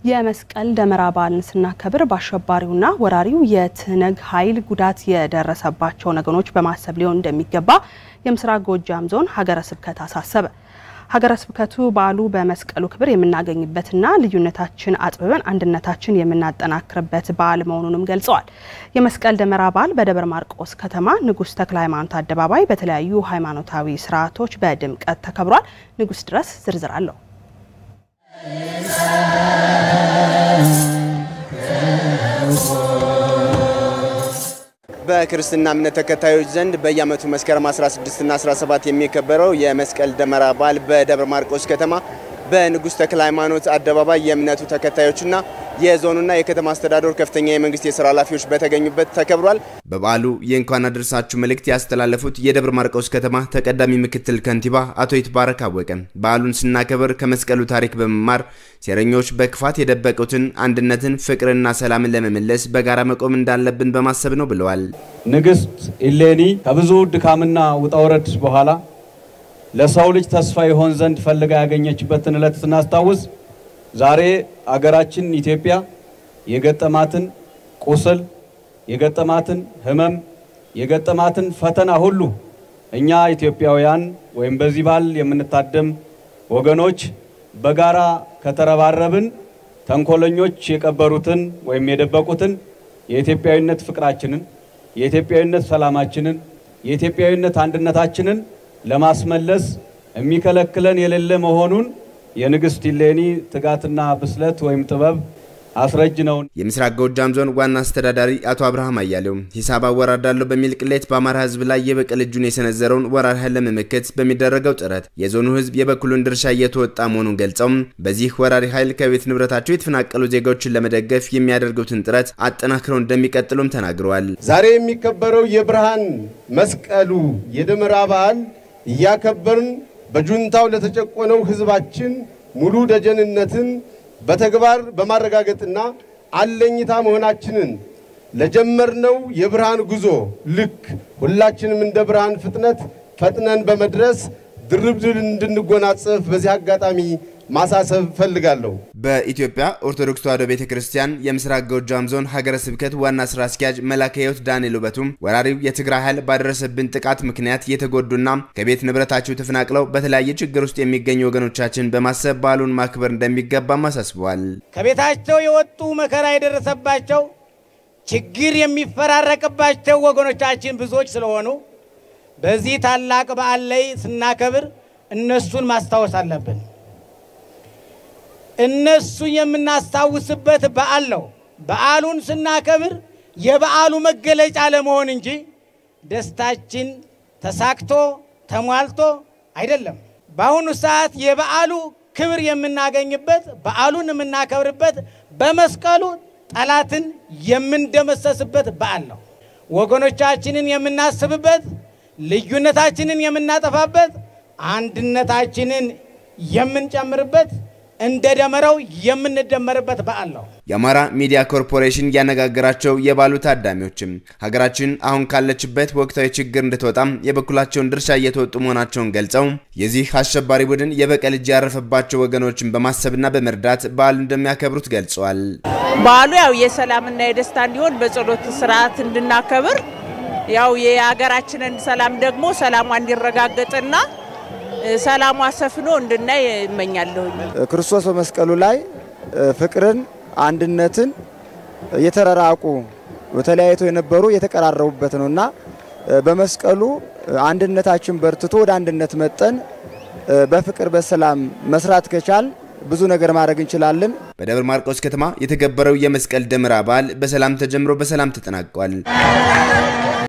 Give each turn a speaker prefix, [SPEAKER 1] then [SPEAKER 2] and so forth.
[SPEAKER 1] የመስቀል ደመራ በዓልን ስናከብር በአሸባሪውና ወራሪው የትነግ ኃይል ጉዳት የደረሰባቸውን ወገኖች በማሰብ ሊሆን እንደሚገባ የምስራቅ ጎጃም ዞን ሀገረ ስብከት አሳሰበ። ሀገረ ስብከቱ በዓሉ በመስቀሉ ክብር የምናገኝበትና ልዩነታችን አጥብበን አንድነታችን የምናጠናክርበት በዓል መሆኑንም ገልጸዋል። የመስቀል ደመራ በዓል በደብረ ማርቆስ ከተማ ንጉሥ ተክለ ሃይማኖት አደባባይ በተለያዩ ሃይማኖታዊ ስርዓቶች በድምቀት ተከብሯል። ንጉሥ ድረስ ዝርዝር አለው።
[SPEAKER 2] በክርስትና እምነት ተከታዮች ዘንድ በየዓመቱ መስከረም 16 እና 17 የሚከበረው የመስቀል ደመራ በዓል በደብረ ማርቆስ ከተማ በንጉሥ ተክለ ሃይማኖት አደባባይ የእምነቱ ተከታዮችና የዞኑና የከተማ አስተዳደሩ ከፍተኛ የመንግስት የስራ ኃላፊዎች በተገኙበት ተከብሯል። በበዓሉ የእንኳን አደረሳችሁ መልእክት ያስተላለፉት የደብረ ማርቆስ ከተማ ተቀዳሚ ምክትል ከንቲባ አቶ ይትባረክ አወቀ በዓሉን ስናከብር ከመስቀሉ ታሪክ በመማር ሴረኞች በክፋት የደበቁትን አንድነትን፣ ፍቅርና ሰላምን ለመመለስ በጋራ መቆም እንዳለብን በማሰብ ነው ብለዋል።
[SPEAKER 3] ንግስት ኢሌኒ ከብዙ ድካምና ውጣውረድ በኋላ ለሰው ልጅ ተስፋ ይሆን ዘንድ ፈልጋ ያገኘችበትን ዕለት ስናስታውስ ዛሬ አገራችን ኢትዮጵያ የገጠማትን ቁስል፣ የገጠማትን ሕመም፣ የገጠማትን ፈተና ሁሉ እኛ ኢትዮጵያውያን ወይም በዚህ በዓል የምንታደም ወገኖች በጋራ ከተረባረብን ተንኮለኞች የቀበሩትን ወይም የደበቁትን የኢትዮጵያዊነት ፍቅራችንን፣ የኢትዮጵያዊነት ሰላማችንን፣ የኢትዮጵያዊነት አንድነታችንን ለማስመለስ የሚከለክለን የሌለ መሆኑን የንግስት ኢሌኒ ትጋትና ብስለት ወይም ጥበብ አስረጅ ነው።
[SPEAKER 2] የምስራቅ ጎጃም ዞን ዋና አስተዳዳሪ አቶ አብርሃም አያሌው ሂሳብ አወራዳለሁ በሚል ቅሌት በአማራ ሕዝብ ላይ የበቀል እጁን የሰነዘረውን ወራሪ ኃይል ለመመከት በሚደረገው ጥረት የዞኑ ሕዝብ የበኩሉን ድርሻ እየተወጣ መሆኑን ገልጸው በዚህ ወራሪ ኃይል ከቤት ንብረታቸው የተፈናቀሉ ዜጋዎችን ለመደገፍ የሚያደርጉትን ጥረት አጠናክረው እንደሚቀጥሉም ተናግረዋል።
[SPEAKER 4] ዛሬ የሚከበረው የብርሃን መስቀሉ የደመራ በዓል እያከበርን በጁንታው ለተጨቆነው ህዝባችን ሙሉ ደጀንነትን በተግባር በማረጋገጥና አለኝታ መሆናችንን ለጀመርነው የብርሃን ጉዞ ልክ ሁላችንም እንደ ብርሃን ፍጥነት ፈጥነን በመድረስ ድርብ ድል እንድንጎናጸፍ በዚህ አጋጣሚ ማሳሰብ ፈልጋለሁ።
[SPEAKER 2] በኢትዮጵያ ኦርቶዶክስ ተዋሕዶ ቤተ ክርስቲያን የምስራቅ ጎጃም ዞን ሀገረ ስብከት ዋና ስራ አስኪያጅ መላከ ሕይወት ዳንኤል ውበቱም ወራሪው የትግራይ ኃይል ባደረሰብን ጥቃት ምክንያት የተጎዱና ከቤት ንብረታቸው ተፈናቅለው በተለያየ ችግር ውስጥ የሚገኙ ወገኖቻችን በማሰብ በዓሉን ማክበር እንደሚገባም አሳስበዋል።
[SPEAKER 5] ከቤታቸው የወጡ መከራ የደረሰባቸው ችግር የሚፈራረቅባቸው ወገኖቻችን ብዙዎች ስለሆኑ በዚህ ታላቅ በዓል ላይ ስናከብር እነሱን ማስታወስ አለብን። እነሱ የምናስታውስበት በዓል ነው። በዓሉን ስናከብር የበዓሉ መገለጫ ለመሆን እንጂ ደስታችን ተሳክቶ ተሟልቶ አይደለም። በአሁኑ ሰዓት የበዓሉ ክብር የምናገኝበት በዓሉን የምናከብርበት በመስቀሉ ጠላትን የምንደመሰስበት በዓል ነው። ወገኖቻችንን የምናስብበት፣ ልዩነታችንን የምናጠፋበት፣ አንድነታችንን የምንጨምርበት እንደ ደመራው የምንደመርበት በዓል ነው።
[SPEAKER 2] የአማራ ሚዲያ ኮርፖሬሽን ያነጋገራቸው የበዓሉ ታዳሚዎችም ሀገራችን አሁን ካለችበት ወቅታዊ ችግር እንድትወጣም የበኩላቸውን ድርሻ እየተወጡ መሆናቸውን ገልጸው የዚህ አሸባሪ ቡድን የበቀል እጅ ያረፈባቸው ወገኖችን በማሰብና በመርዳት በዓሉ እንደሚያከብሩት ገልጸዋል።
[SPEAKER 6] በዓሉ ያው የሰላምና የደስታ እንዲሆን በጸሎት ስርዓት እንድናከብር ያው የሀገራችንን ሰላም ደግሞ ሰላሟ እንዲረጋገጥና ሰላሟ ሰፍኖ እንድናይ እመኛለሁኝ።
[SPEAKER 7] ክርስቶስ በመስቀሉ ላይ ፍቅርን፣ አንድነትን የተራራቁ ተለያይተው የነበሩ የተቀራረቡበት ነውና በመስቀሉ አንድነታችን በርትቶ ወደ አንድነት መጠን በፍቅር በሰላም መስራት ከቻል ብዙ ነገር ማድረግ እንችላለን።
[SPEAKER 2] በደብረ ማርቆስ ከተማ የተከበረው የመስቀል ደመራ በዓል በሰላም ተጀምሮ በሰላም ተጠናቋል።